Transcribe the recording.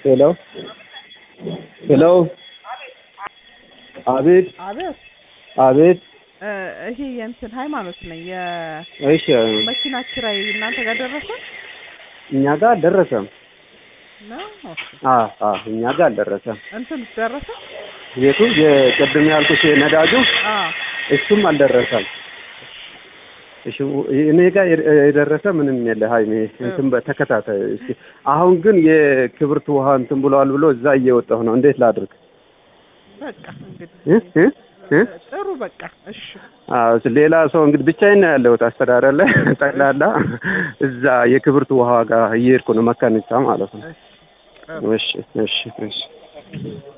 ሄሎ ሄሎ አቤት አቤት አቤት እ ይሄ የእንትን ሃይማኖት ነኝ እሺ የመኪና ኪራይ እናንተ ጋር ደረሰ እኛ ጋር አልደረሰም ነው ኦኬ አ አ እኛ ጋር አልደረሰም እንትን ደረሰ ቤቱ የቅድም ያልኩት የነዳጁ አ እሱም አልደረሰም እሺ እኔ ጋር የደረሰ ምንም የለ ሀይሜ እንትን በተከታታይ እስኪ አሁን ግን የክብርት ውሃ እንትን ብለዋል ብሎ እዛ እየወጣሁ ነው እንዴት ላድርግ በቃ እንግዲህ እ እ እ ጥሩ በቃ እሺ አዎ ሌላ ሰው እንግዲህ ብቻዬን ነው ያለሁት አስተዳደር ላይ ጠቅላላ እዛ የክብርት ውሃ ጋር እየሄድኩ ነው መካኒሳ ማለት ነው እሺ ጥሩ እሺ እሺ እሺ